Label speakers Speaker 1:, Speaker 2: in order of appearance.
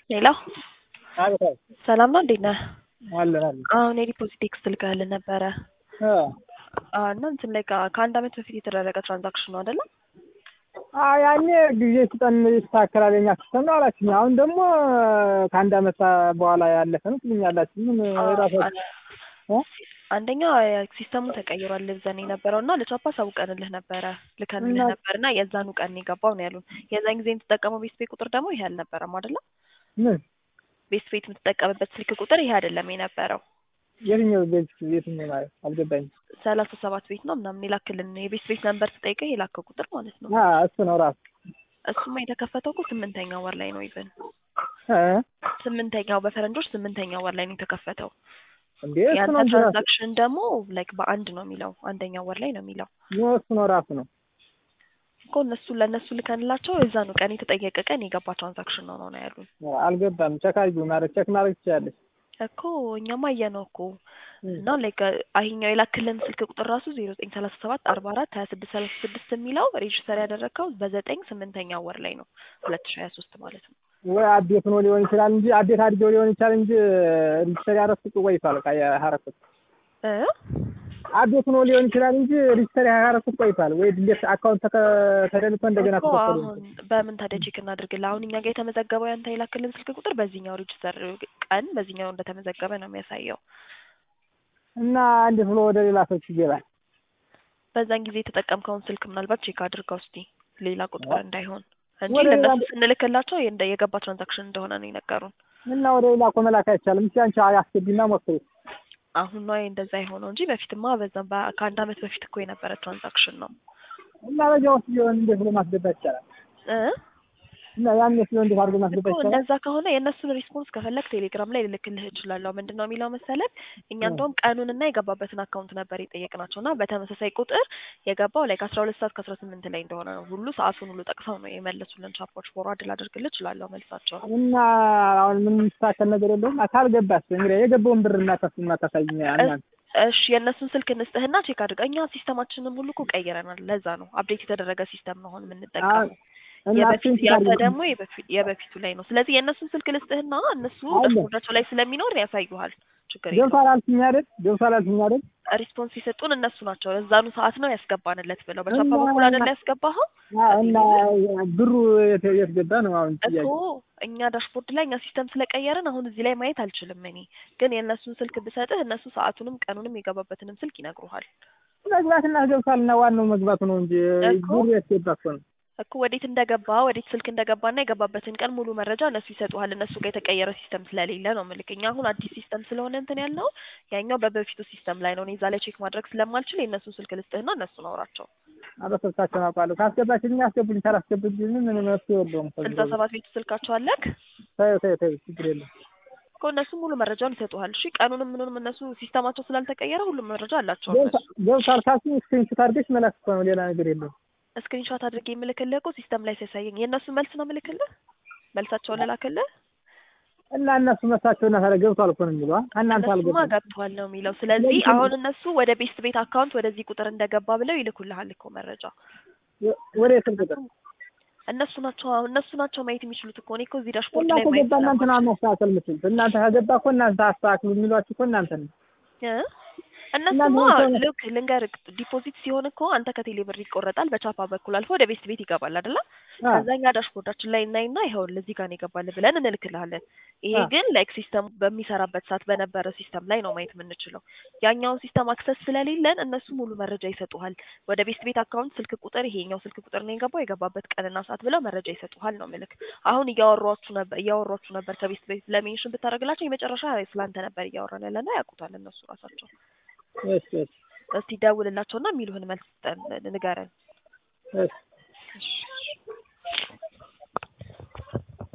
Speaker 1: ሄሎ
Speaker 2: አቤት አቤት
Speaker 1: ሰላም ነው እንዴት ነህ?
Speaker 2: አለን አለን
Speaker 1: አሁን የዲፖዚት ቴክስት ልከህልን ነበረ
Speaker 2: እ
Speaker 1: አዎ እና እንትን ላይ ከ- ከአንድ አመት በፊት የተደረገ ትራንዛክሽን ነው አይደለም?
Speaker 2: አዎ ያኔ ጊዜ ስጠን ይስተካከላል የኛ ሲስተም ነው አላችሁኝ። አሁን ደግሞ ከአንድ አመት በኋላ ያለፈ ነው ትሉኛላችሁ። ምን ራሳችሁ እ?
Speaker 1: አንደኛ ሲስተሙ ተቀይሯል ልብዘን የነበረው እና ለቻፓ አሳውቀንልህ ነበረ ልከንልህ
Speaker 2: እና-
Speaker 1: ነበር እና የዛኑ ቀን የገባው ነው ያሉን። የዛን ጊዜ የምትጠቀመው ቤስት ቤት ቁጥር ደግሞ ይሄ አልነበረም አይደለም?
Speaker 2: ምን
Speaker 1: ቤስት ቤት የምትጠቀምበት ስልክ ቁጥር ይሄ አይደለም የነበረው
Speaker 2: የትኛው ቤት የትኛው ማለት አልገባኝም።
Speaker 1: ሰላሳ ሰባት ቤት ነው ምናምን የላክልን የቤስት ቤት ነንበር ስጠይቀህ የላከው ቁጥር ማለት ነው።
Speaker 2: አ እሱ ነው ራሱ
Speaker 1: እሱማ የተከፈተው እኮ ስምንተኛው ወር ላይ ነው ኢቨን
Speaker 2: እ
Speaker 1: ስምንተኛው በፈረንጆች ስምንተኛው ወር ላይ ነው የተከፈተው።
Speaker 2: እንዴ እሱ
Speaker 1: ያንተ
Speaker 2: ነው እንጂ ራሱ
Speaker 1: ትራንዛክሽን ደግሞ ላይክ በአንድ ነው የሚለው አንደኛው ወር ላይ ነው የሚለው
Speaker 2: ነው እሱ ነው ራሱ ነው።
Speaker 1: እኮ እነሱ ለእነሱ ልከንላቸው የዛኑ ቀን የተጠየቀ ቀን የገባ ትራንዛክሽን ነው ነው ነው ያሉን
Speaker 2: አልገባም። ቸክ አድርጊው ማለት ቸክ ማድረግ ትችላለች።
Speaker 1: እኮ እኛማ አየነው እኮ እና ላይክ ይሄኛው የላክልን ስልክ ቁጥር ራሱ ዜሮ ዘጠኝ ሰላሳ ሰባት አርባ አራት ሀያ ስድስት ሰላሳ ስድስት የሚለው ሬጅስተር ያደረግከው በዘጠኝ ስምንተኛው ወር ላይ ነው ሁለት ሺ ሀያ ሶስት ማለት ነው
Speaker 2: ወይ አዴት ሆኖ ሊሆን ይችላል እንጂ አዴት አድርጌው ሊሆን ይችላል እንጂ ሪጅስተር ያደረኩት ቆይቷል። ቃ ያረኩት
Speaker 1: እ
Speaker 2: አዴት ሆኖ ሊሆን ይችላል እንጂ ሪጅስተር ያደረኩት ቆይቷል። ወይ ድሌት አካውንት ተከ- ተደልቶ እንደገና
Speaker 1: እኮ
Speaker 2: ተከፈለ
Speaker 1: አሁን በምን ታዲያ ቼክ እናድርግልህ? አሁን እኛ ጋር የተመዘገበው ያንተ የላክልን ስልክ ቁጥር በዚህኛው ሬጅስተር ቀን በዚህኛው እንደተመዘገበ ነው የሚያሳየው።
Speaker 2: እና እንዴት ብሎ ወደ ሌላ ሰዎች ይገባል?
Speaker 1: በዛን ጊዜ የተጠቀምከውን ስልክ ምናልባት ቼክ አድርገው እስቲ ሌላ ቁጥር እንዳይሆን እንጂ
Speaker 2: ወደ ሌላ-
Speaker 1: ለእነሱ ስንልክላቸው የእንደ- የገባ ትራንዛክሽን እንደሆነ ነው የነገሩን።
Speaker 2: እና ወደ ሌላ እኮ መላክ አይቻልም። እስኪ አንቺ አስገቢና ሞክሪ።
Speaker 1: አሁን ነው እንደዛ የሆነው እንጂ በፊትማ በዛም በ- ከአንድ አመት በፊት እኮ የነበረ ትራንዛክሽን ነው
Speaker 2: እና በዚያ ውስጥ ቢሆን እንዴት ብሎ ማስገባት ይቻላል?
Speaker 1: እ
Speaker 2: እና ያን ሲሆን እንዴት አድርጎ
Speaker 1: እኮ
Speaker 2: ማስገባት ይቻላል?
Speaker 1: እንደዛ ከሆነ የእነሱን ሪስፖንስ ከፈለግ ቴሌግራም ላይ ልልክልህ እችላለሁ። ምንድን ነው የሚለው መሰለህ እኛ
Speaker 2: እ።
Speaker 1: እንደውም ቀኑንና የገባበትን አካውንት ነበር የጠየቅናቸው እና በተመሳሳይ ቁጥር የገባው ላይ ከአስራ ሁለት ሰዓት ከአስራ ስምንት ላይ እንደሆነ ነው ሁሉ ሰዓቱን ሁሉ ጠቅሰው ነው የመለሱልን። ቻፖች ፎርዋርድ ላደርግልህ እችላለሁ መልሳቸው
Speaker 2: እና አሁን ምን የሚስተካከል ነገር የለውም። ካልገባስ እንግዲህ የገባውን ብር እናታስ እናታሳይኛ እናንተ
Speaker 1: እሺ የእነሱን ስልክ እንስጥህና ቼክ አድርጋ። እኛ ሲስተማችንን ሁሉ እኮ ቀይረናል። ለዛ ነው አፕዴት የተደረገ ሲስተም ነው አሁን የምንጠቀመው።
Speaker 2: እና
Speaker 1: የበፊት
Speaker 2: እሱን
Speaker 1: ያንተ
Speaker 2: ታድርጉ።
Speaker 1: ደግሞ የበፊ- የበፊቱ ላይ ነው። ስለዚህ የእነሱን ስልክ ልስጥህና እነሱ
Speaker 2: አለ።
Speaker 1: ዳሽቦርዳቸው ላይ ስለሚኖር ያሳዩሃል። ችግር የለውም።
Speaker 2: ገብቷል አልሽኝ አይደል? ገብቷል አልሽኝ አይደል?
Speaker 1: ሪስፖንስ የሰጡን እነሱ ናቸው። እዛኑ ሰዓት ነው ያስገባንለት ብለው በቻፓ
Speaker 2: እና-
Speaker 1: በኩል አይደለ ያስገባኸው
Speaker 2: አዎ፣ እና ብሩ የት የት ገባ ነው አሁን
Speaker 1: እኮ
Speaker 2: ጥያቄ።
Speaker 1: እኛ ዳሽቦርድ ላይ እኛ ሲስተም ስለቀየርን አሁን እዚህ ላይ ማየት አልችልም። እኔ ግን የእነሱን ስልክ ብሰጥህ እነሱ ሰዓቱንም ቀኑንም የገባበትንም ስልክ ይነግሩሃል
Speaker 2: መግባትና ገብቷል እና ዋናው መግባቱ ነው እንጂ
Speaker 1: እኮ።
Speaker 2: ብሩ የት ገባ እኮ ነው።
Speaker 1: እኮ ወዴት እንደገባ ወዴት ስልክ እንደገባና የገባበትን ቀን ሙሉ መረጃ እነሱ ይሰጡሃል። እነሱ ጋር የተቀየረ ሲስተም ስለሌለ ነው ምልክ። እኛ አሁን አዲስ ሲስተም ስለሆነ እንትን ያልነው ያኛው በበፊቱ ሲስተም ላይ ነው። እኔ እዛ ላይ ቼክ ማድረግ ስለማልችል የእነሱን ስልክ ልስጥህና እነሱን አውራቸው።
Speaker 2: አበሰብሳቸውን አውቃለሁ። ካስገባችኝ አስገቡልኝ፣ ካላስገቡልኝ ምን መፍትሄ የለውም።
Speaker 1: ስልሳ ሰባት ቤቱ ስልካቸው አለክ
Speaker 2: ተይው ተይው ተይው፣ ችግር የለም።
Speaker 1: እኮ እነሱ ሙሉ መረጃውን ይሰጡሃል። እሺ ቀኑንም ምኑንም እነሱ ሲስተማቸው ስላልተቀየረ ሁሉም መረጃ አላቸው እነሱ።
Speaker 2: ገብቷል ገብቷል ካልሽኝ ስክሪንሾት አድርገሽ መላክ እኮ ነው፣ ሌላ ነገር የለውም።
Speaker 1: ስክሪንሾት አድርጌ የምልክልህ እኮ ሲስተም ላይ ሲያሳየኝ የእነሱ መልስ ነው የምልክልህ። መልሳቸውን ልላክልህ።
Speaker 2: እና እነሱ መሳቸውና ታዲያ ገብቷል እኮ ነው የሚለው አ- እናንተ
Speaker 1: እነሱማ
Speaker 2: አልገባም።
Speaker 1: ገብተዋል ነው የሚለው። ስለዚህ
Speaker 2: ለምንድን ነው?
Speaker 1: አሁን እነሱ ወደ ቤስት ቤት አካውንት ወደዚህ ቁጥር እንደገባ ብለው ይልኩልሃል እኮ መረጃ።
Speaker 2: ወደ የስልክ ቁጥር
Speaker 1: እነሱ ናቸው አሁን እነሱ ናቸው ማየት የሚችሉት እኮ። እኔ እኮ እዚህ ዳሽቦርድ
Speaker 2: እና
Speaker 1: ላይ ማየት
Speaker 2: ከገባ እናንተ ነው
Speaker 1: ስለማልችል
Speaker 2: ማስተካከል የምትችሉት። እናንተ ከገባ እኮ እናንተ አስተካክሉ የሚሏችሁ እኮ እናንተ ነው።
Speaker 1: እ? እነሱማ
Speaker 2: እናንተ ናቸው-
Speaker 1: ልክ ልንገርህ፣ ዲፖዚት ሲሆን እኮ አንተ ከቴሌ ብር ይቆረጣል፣ በቻፓ በኩል አልፎ ወደ ቤስት ቤት ይገባል አይደለ?
Speaker 2: አ፣
Speaker 1: ከዛኛ ዳሽቦርዳችን ላይ እናይና ይኸውልህ እዚህ ጋር ነው የገባልህ ብለን እንልክልሃለን። ይሄ
Speaker 2: አ።
Speaker 1: ግን ላይክ ሲስተም በሚሰራበት ሰዓት በነበረ ሲስተም ላይ ነው ማየት የምንችለው። ያኛውን ሲስተም አክሰስ ስለሌለን እነሱ ሙሉ መረጃ ይሰጡሃል። ወደ ቤስት ቤት አካውንት ስልክ ቁጥር ይሄኛው ስልክ ቁጥር ነው የገባው የገባበት ቀንና ሰዓት ብለው መረጃ ይሰጡሃል ነው ምልክ። አሁን እያወሯችሁ ነበር እያወሯችሁ ነበር ከቤስት ቤት ለሜንሽን ብታደርግላቸው የመጨረሻ ስላንተ ነበር እያወራን ያለና ያውቁታል እነሱ ራሳቸው።
Speaker 2: እሺ እሺ
Speaker 1: እስቲ ደውልላቸውና የሚሉህን መልስ ስጠን ንገረን።
Speaker 2: እሺ
Speaker 1: እሺ